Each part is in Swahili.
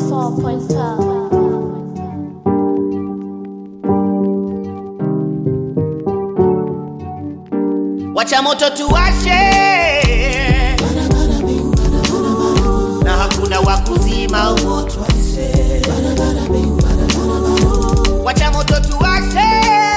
94.5 wacha moto tuwashe na hakuna wa kuzima moto aise. wacha moto tuwashe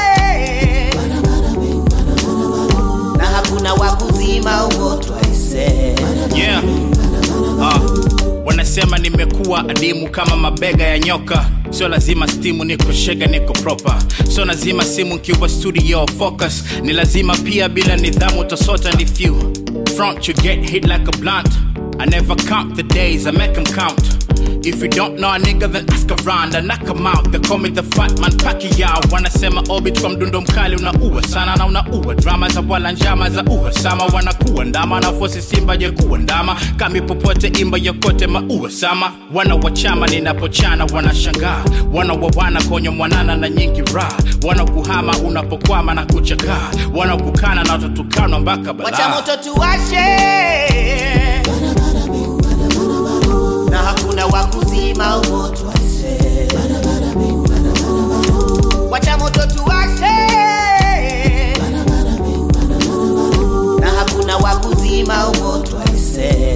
na hakuna wa kuzima moto aise. yeah. uh, wanasema nimekuwa adimu kama mabega ya nyoka sio lazima stimu niko shega niko proper sio lazima simu nkiwa studio focus ni lazima pia bila nidhamu utasota and if you front you get hit like a blunt i never count the days i make them count If you don't know a nigga then ask around and knock 'em out They call me the fat man Pacquiao Wanasema orbit kwa mdundo mkali unaua sana na unaua Drama za wala njama za uhasama Wanakuwa ndama na fosi simba je kuwa ndama Kami popote imba yokote maua sama Wana wachama ninapochana wanashangaa Wana wawana konyo mwanana na nyingi raha Wana kuhama unapokwama na kuchakaa Wana kukana na utatukanwa mpaka wacha balaa moto tuwashe na hakuna wa kuzima moto aise. wacha moto tuwashe na hakuna wa kuzima moto aise.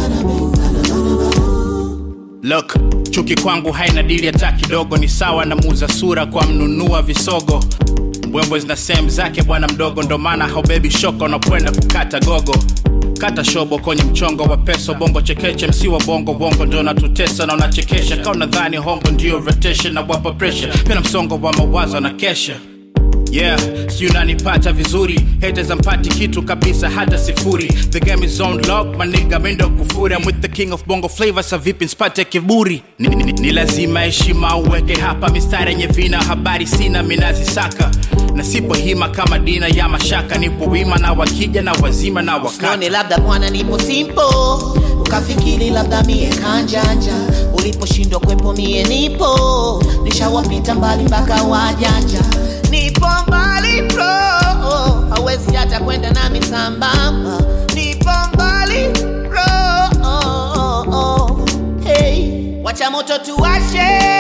Look, chuki kwangu haina dili hata kidogo, ni sawa na muuza sura kwa mnunua visogo. Mbwembwe zina sehemu zake bwana mdogo, ndo maana haubebi shoko unakwenda kukata gogo. Kata shobo kwenye mchongo wa peso, bongo chekeche, msi wa bongo bongo ndo natutesa na unachekesha. Kau nadhani hongo ndio rotation na wapa pressure, pia na msongo wa mawazo na kesha yeah si unanipata vizuri haters ampati kitu kabisa hata sifuri the game is on lock maniga mendo kufuri I'm with the king of bongo flavor sa vipi nsipate kiburi ni, ni, ni, ni lazima heshima uweke hapa mistari yenye vina habari sina minazisaka na sipo hima kama dina ya mashaka nipo wima na wakija na wazima na Usione wakati labda bwana nipo simple ukafikiri labda mie kanjanja uliposhindwa kwepo mie nipo nishawapita mbali mpaka wajanja nipo mbali bro hawezi hata kwenda nami sambamba nipo mbali bro hey. wacha moto tuwashe